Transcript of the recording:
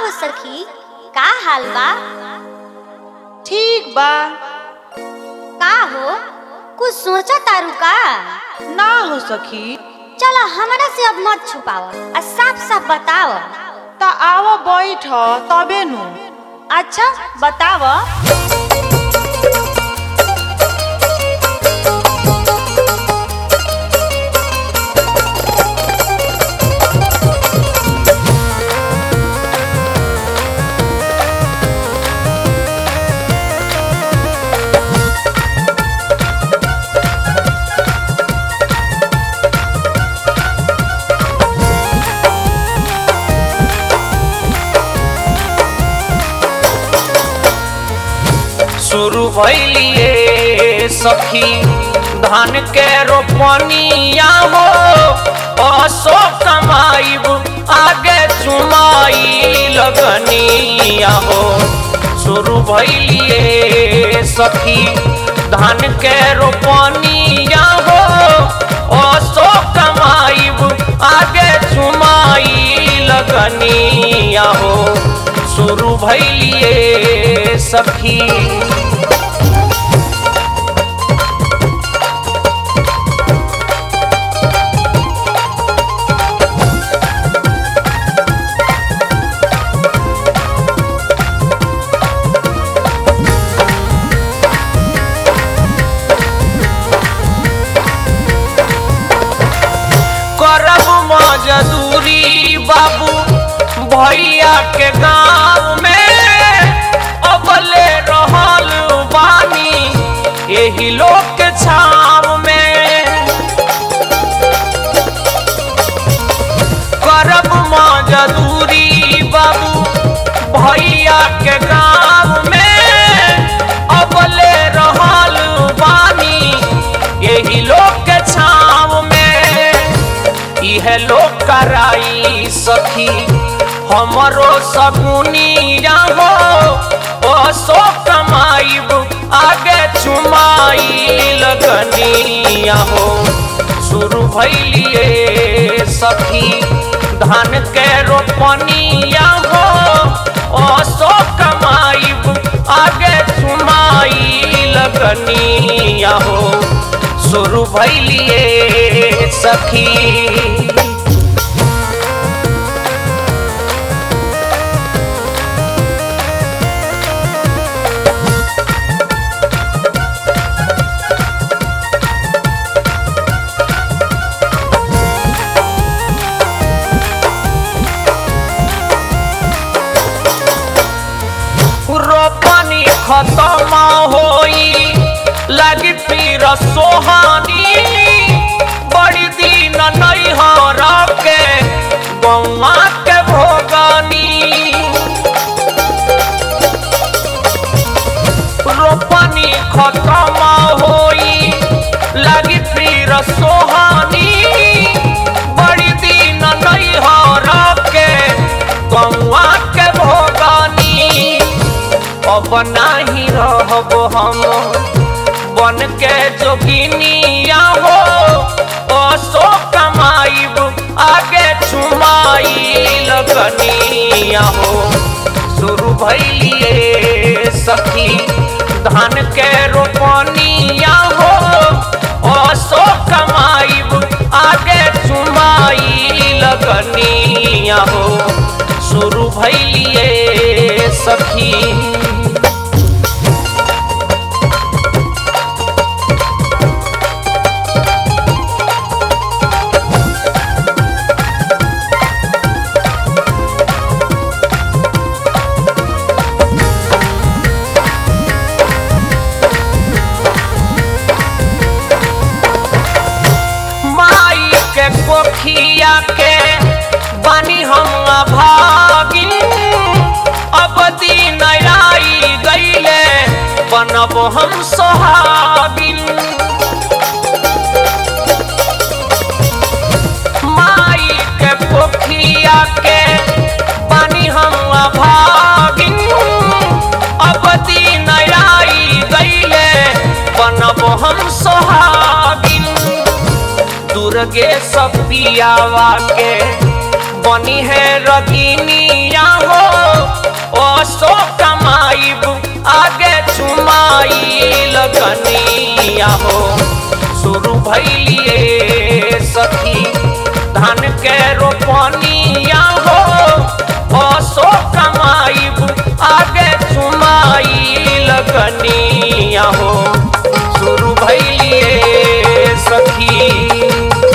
हो सखी का हाल बा ठीक बा का हो कुछ सोचा तारू का ना हो सखी चलो हमरा से अब मत छुपाव आ साफ साफ बताव त आव बैठ तबे नु अच्छा बताव शुरू भइलिए सखी धान के रोपनिया हो असो कमाइब आगे चुमाई लगनिया हो शुरू भइलिए सखी धान के रोपनिया हो असो कमाइब आगे चुमाई लगनिया हो शुरू भइलिए सखी करब मजदूरी बाबू भैया के गाँव में अबले रहल बानी एही लोग के छाव में करब मजदूरी बाबू भैया के गाँव में अबले रहल बानी एही लोग के छाव में इहे लोग कराई सखी हमरो सगुनिया हो ओ सो कमाइब आगे चुमाई लगनिया हो शुरू भइलिए सखी धान के रोपनिया हो ओ सो कमाइब आगे चुमाई लगनिया हो शुरू भइलिए सखी रोपनी खत्म होई लगी फिर सोहानी बड़ी दिन नहीं हो रखे गौवा के भोगानी रोपनी खत्म होई लगी फिर सोहानी बड़ी दिन नहीं हो रखे गौवा के भोगानी अब नाही रहब हम बन के जोगिनिया हो असो कमाइब आगे चुमाई लगनिया हो शुरू भइलिए सखी धान के रोपनिया हो असो कमाइब आगे चुमाई लगनिया हो शुरू भइलिए सखी माई के कोखिया के बानी हम भागिन अब दिन आई गईले बनब हम सोहागिन माई के कोखिया के बानी हम भागिन अब दिन आई गईले बनब हम सोहागिन दुर्गे सपियावा के बनी है रगिनिया हो लगनिया हो शुरू भैलिए सखी धान के रोपनिया हो असो कमाइब आगे चुमाई लगनिया हो शुरू भैलिए सखी